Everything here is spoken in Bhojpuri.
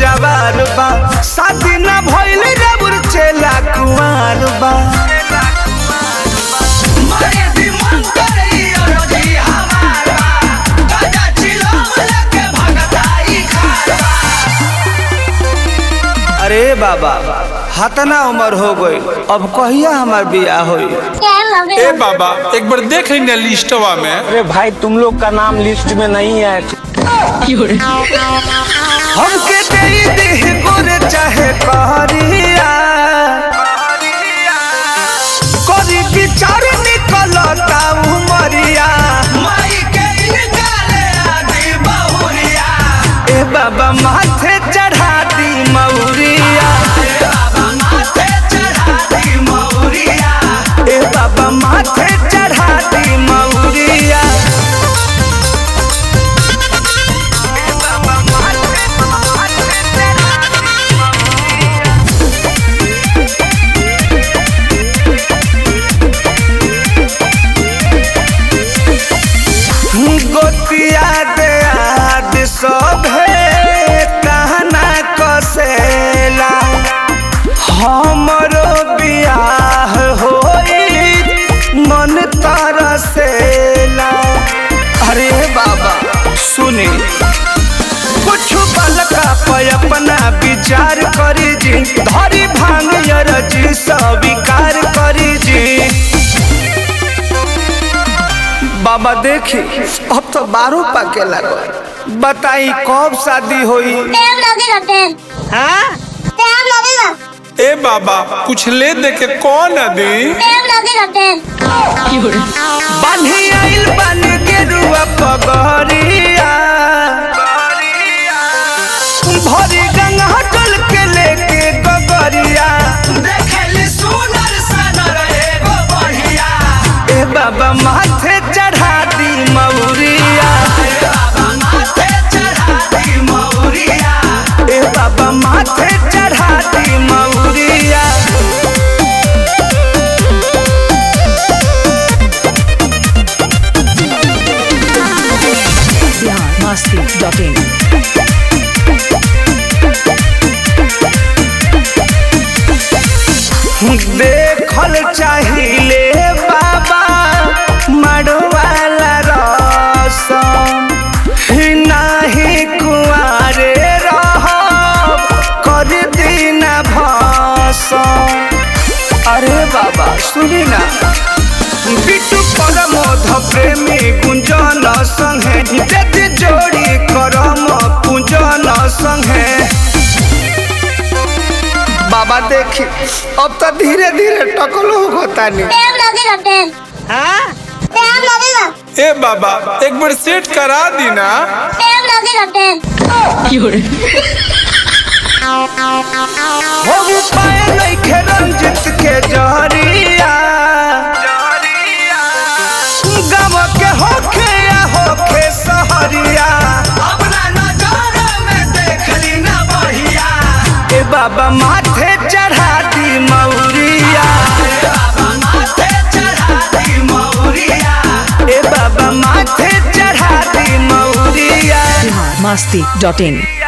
सुकवार बा शादी ना भइल रबुर चेला कुंवार बा मारे भी मन करे और जी हमारा गाजा चिलम लेके भगताई खारा अरे बाबा हतना उम्र हो गई अब कहिया हमार बियाह होई ए बाबा एक बार देख लेना लिस्टवा में अरे भाई तुम लोग का नाम लिस्ट में नहीं है हमके दे दे गोरे चाहे कहरिया करी विचार निकलता उमरिया माई के निकाले आदि बहुरिया ए बाबा माथे चढ़ा दी मौरिया बाबा माथे चढ़ा दी मौरिया ए बाबा माथे चढ़ा दी मौरिया ए बाबा माथे माथे चढ़ा दी गोतिया दे आद सभे कहना कसेला हमरो बियाह होई मन तरसेला अरे बाबा सुनी कुछ बलका पे अपना विचार करी जी धरी भांग जी स्वीकार करी जी बाबा देखी अब तो बारू पाके लगल बताई कब शादी होई टाइम लगेगा टाइम हाँ? टाइम लगेगा ए बाबा कुछ ले दे के कौन अदी टाइम लगेगा टाइम बान्ही आइल बन के रुआ पगरिया भरी गंगा हटल के लेके गगरिया देखली सुनर सनर एगो बढ़िया ए बाबा माथे चढ़ा दी मौरिया बाबा माथे चढ़ा दी मौरिया ए बाबा माथे चढ़ा दी मौरिया biharmasti.in देखल चाहिए बाबा मड़वाला रसम नाही कुआरे रह कर दीना भसम अरे बाबा सुनी ना बिटू परमोध प्रेमी गुंजन संगे यदि जोड़ी करम पूजन संगे बाबा देखी अब तो धीरे धीरे टकलो होता नहीं टाइम लगेगा टाइम हाँ? टाइम लगेगा ए बाबा एक बार सेट करा दी ना टाइम लगेगा टाइम हो पाए नहीं खे रंजित के जहरिया गम के होखे या होखे सहरिया अपना नजर में देखली ना बढ़िया ए बाबा माथे चढ़ा दी मौरिया बाबा माथे चढ़ा दी मौरिया ए बाबा माथे चढ़ा दी मौरिया biharmasti.in